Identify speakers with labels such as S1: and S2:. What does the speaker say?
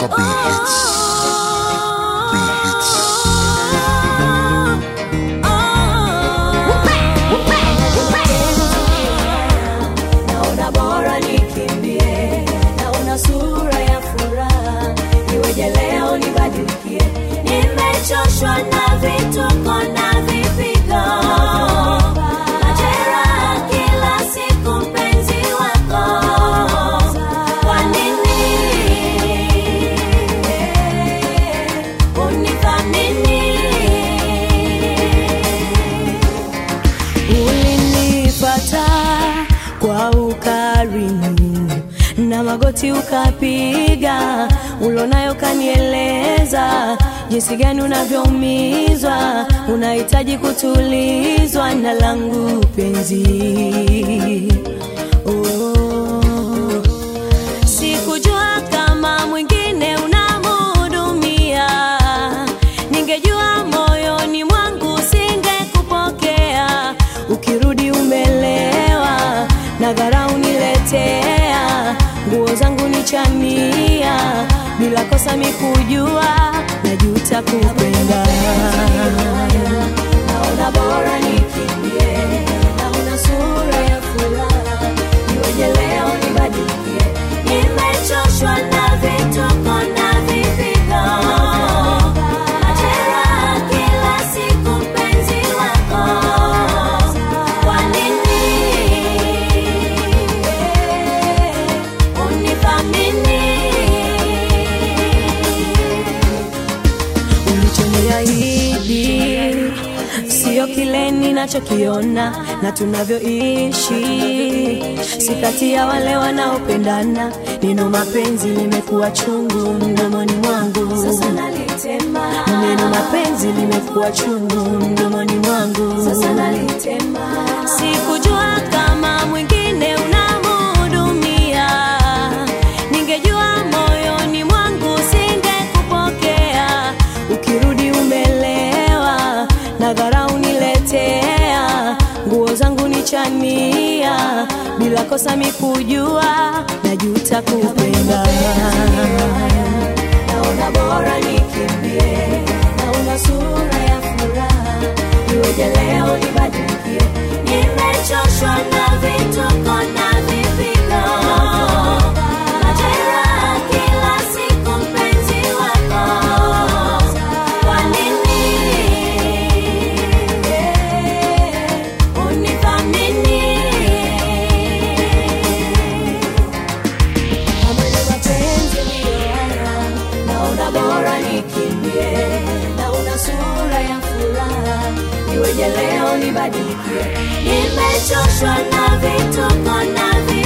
S1: Baraka B hits. B hits.
S2: naona bora nikimbie naona sura ya furaha iweje leo nibadilikie nimechoshwa na vituko na vipigo majeraha kila siku mpenzi wako kwa nini unithamini ulinipata kwa ukarimu na magoti ukapiga ulonayo kanieleza jinsi gani unavyoumizwa unahitaji kutulizwa na langu penzi oh. sikujua kama mwingine unamhudumia ningejua moyoni mwangu singekupokea ukirudi umelewa na dharau niletea nguo zangu nichania bila kosa mikujua najuta kupenda naona bora nikimbie naona sura ya furaha iweje leo nibadilikie nimechoshwa na vituko na vipigo majeraha kila siku mpenzi wako kwa nini unithamini ulichoniahidi sio kile ninachokiona na tunavyoishi si kati ya wale wanaopendana neno mapenzi limekuwa chungu mdomoni mwangu
S3: Sasa nalitema.
S2: neno mapenzi limekuwa chungu mdomoni mwangu
S3: Sasa nalitema.
S2: sikujua kama mwingine unamhudumia ningejua moyoni mwangu singekupokea ukirudi umelewa na dharau niletea nguo zangu nichania bila kosa mikujua najuta kupenda
S3: naona bora nikimbie naona sura ya furaha iweje leo nibadilikie
S2: nimechoshwa na vituko na vipigo majeraha kila siku mpenzi wako kwa nini unithamini
S3: amani mapenzi ndiyo haya naona bora nikimbie naona sura ya furaha iweje leo nibadilikie
S2: nimechoshwa na vituko na vipigo